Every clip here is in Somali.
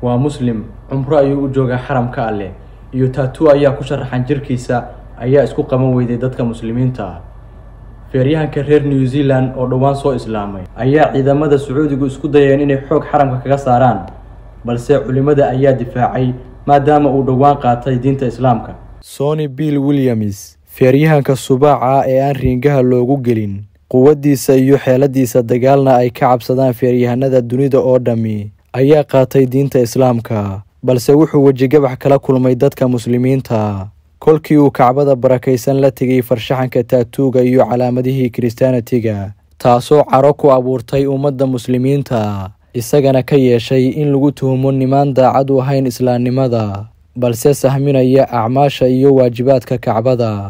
waa muslim cumro ayuu u joogaa xaramka alleh iyo taatu ayaa ku sharaxan jirkiisa ayaa isku qaban weyday dadka muslimiinta feeryahanka reer new zealand oo dhowaan soo islaamay ayaa ciidamada sacuudigu isku dayeen inay xoog xaramka kaga saaraan balse culimmada ayaa difaacay maadaama uu dhowaan qaatay diinta islaamka sony bill williams feeryahanka subaaca ee aan riingaha loogu gelin quwaddiisa iyo xeeladiisa dagaalna ay ka cabsadaan feeryahanada dunida oo dhammi ayaa qaatay diinta islaamka balse wuxuu wejigabax kala kulmay dadka muslimiinta kolkii uu kacbada barakaysan la tegay farshaxanka taatuuga iyo calaamadihii kiristaanatiga taasoo caro ku abuurtay ummadda muslimiinta isagana ka yeeshay in lagu tuhumo nimaan daacad u ahayn islaamnimada balse sahminaya acmaasha iyo waajibaadka kacbada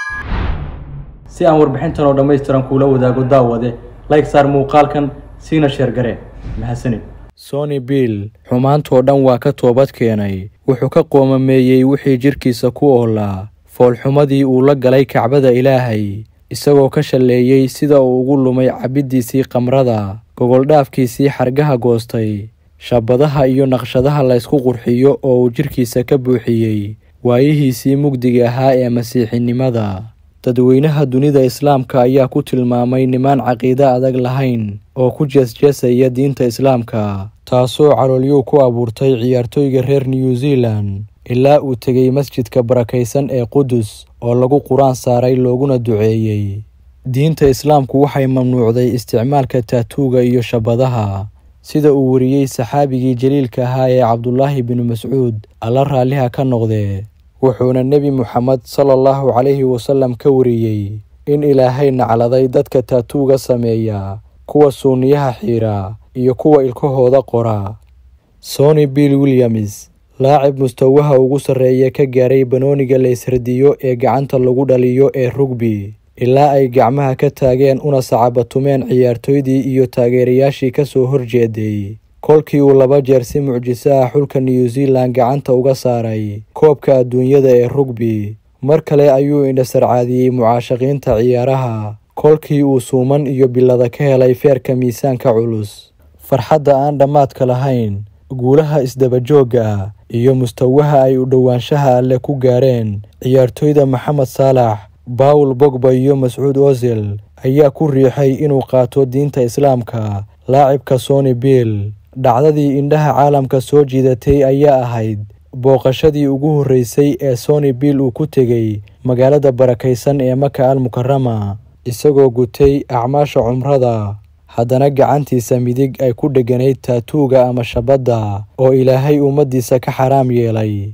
si aan warbixintan oo dhammaystiran kuula wadaago daawade like saar muuqaalkan siina sheergare mahadsanid sony bill xumaantoo dhan waa ka toobad keenay wuxuu ka qoomameeyey wixii jidhkiisa ku oolaa foolxumadii uu la galay kacbada ilaahay isagoo ka shalleeyey sida uu ugu lumay cabiddiisii kamrada gogoldhaafkiisii xargaha goostay shaabadaha iyo naqshadaha laysku qurxiyo oo uu jidhkiisa ka buuxiyey waayihiisii mugdiga ahaa ee masiixinimada dadweynaha dunida islaamka ayaa ku tilmaamay nimaan caqiide adag lahayn oo ku jeesjeesaya diinta islaamka taasoo caloolyuu ku abuurtay ciyaartooyga reer new zealand ilaa uu tegey masjidka barakaysan ee qudus oo lagu qur-aan saaray looguna duceeyey diinta islaamku waxay mamnuucday isticmaalka taatuuga iyo shabadaha sida uu wariyey saxaabigii jaliilka ahaa ee cabdulaahi binu mascuud alla raalliha ka noqdee wuxuuna nebi moxamed sala allahu calayhi wasalam ka wariyey in ilaahay nacladay dadka taatuuga sameeya kuwa suuniyaha xiira iyo kuwa ilkahooda qora sony bill williams laacib mustawaha ugu sarreeya ka gaaray banooniga laysradiyo ee gacanta lagu dhaliyo ee rugbi ilaa ay gacmaha ka taageen una sacabatumeen ciyaartooydii iyo taageerayaashii ka soo horjeeday kolkii uu laba jeer si mucjiso ah xulka new zealand gacanta uga saaray koobka adduunyada ee rugbi mar kale ayuu indhasarcaadiyey mucaashaqiinta ciyaaraha kolkii uu suuman iyo bilada ka helay feerka miisaanka culus farxadda aan dhammaadka lahayn guulaha isdabajoogga ah iyo mustawaha ay u dhowaanshaha alle ku gaareen ciyaartooyda maxamed saalax bawel bogba iyo mascuud ozil ayaa ku riixay inuu qaato diinta islaamka laacibka sony bill dhacdadii indhaha caalamka soo jiidatay ayaa ahayd booqashadii ugu horreysay ee sony bill uu ku tegey magaalada barakaysan ee maka al mukarama isagoo gutay acmaasha cumrada haddana gacantiisa midig ay ku dheganayd taatuuga ama shabadda oo ilaahay ummaddiisa ka xaraam yeelay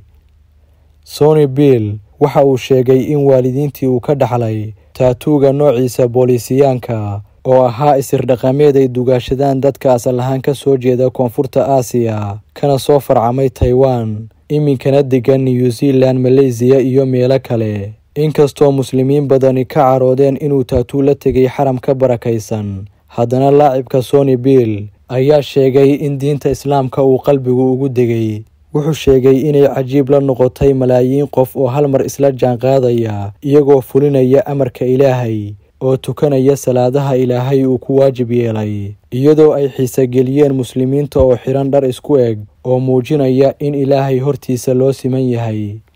sony bill waxa uu sheegay in waalidiintii uu ka dhaxlay taatuuga noociisa booliisiyaanka oo ahaa isirdhaqameed ay dugaashadaan dadka asal ahaan ka soo jeeda koonfurta aasiya kana soo farcamay taiwan iminkana degan new zealand maleysiya iyo meelo kale inkastoo muslimiin badani ka caroodeen inuu taatuu la tegay xaram ka barakaysan haddana laacibka sony bill ayaa sheegay in diinta islaamka uu qalbigu ugu degay wuxuu sheegay inay cajiib la noqotay malaayiin qof oo hal mar isla jaanqaadaya iyagoo fulinaya amarka ilaahay oo tukanaya salaadaha ilaahay uu ku waajib yeelay iyadoo ay xiisogeliyeen muslimiinta oo xidhan dhar isku eg oo muujinaya in ilaahay hortiisa loo siman yahay